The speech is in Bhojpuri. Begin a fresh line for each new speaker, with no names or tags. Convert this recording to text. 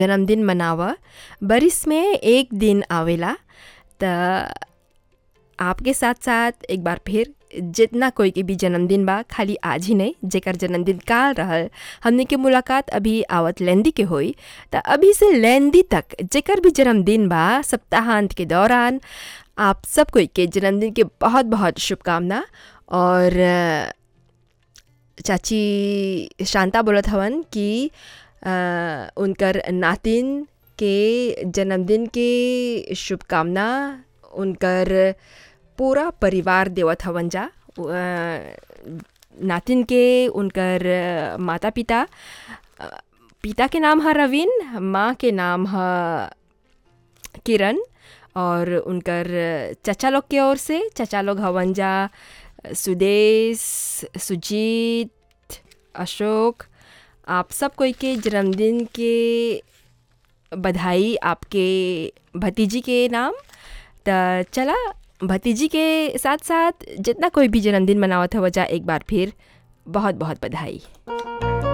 जन्मदिन मनावह बरिस में एक दिन आवेला त आपके साथ साथ एक बार फिर जितना कोई के भी जन्मदिन बा खाली आज ही नहीं जेकर जन्मदिन काल रहल हमनी के मुलाकात अभी आवत लेंदी के होई त अभी से लेंदी तक जेकर भी जन्मदिन बा सप्ताहांत के दौरान आप सब कोई के जन्मदिन के बहुत बहुत शुभकामना और अ, चाची शांता बोलत हवन कि अ, उनकर नातिन के जन्मदिन के शुभकामना उनकर पूरा परिवार देवत हवन जा अ, नातिन के उनकर माता पिता अ, पिता के नाम है रवीन माँ के नाम है किरण और उनकर चचा लोग के ओर से चचा लोग हवन जा सुदेश सुजीत अशोक आप सब कोई के जन्मदिन के बधाई आपके भतीजी के नाम त चला भतीजी के साथ साथ जितना कोई भी जन्मदिन मनावत हो वजह एक बार फिर बहुत बहुत बधाई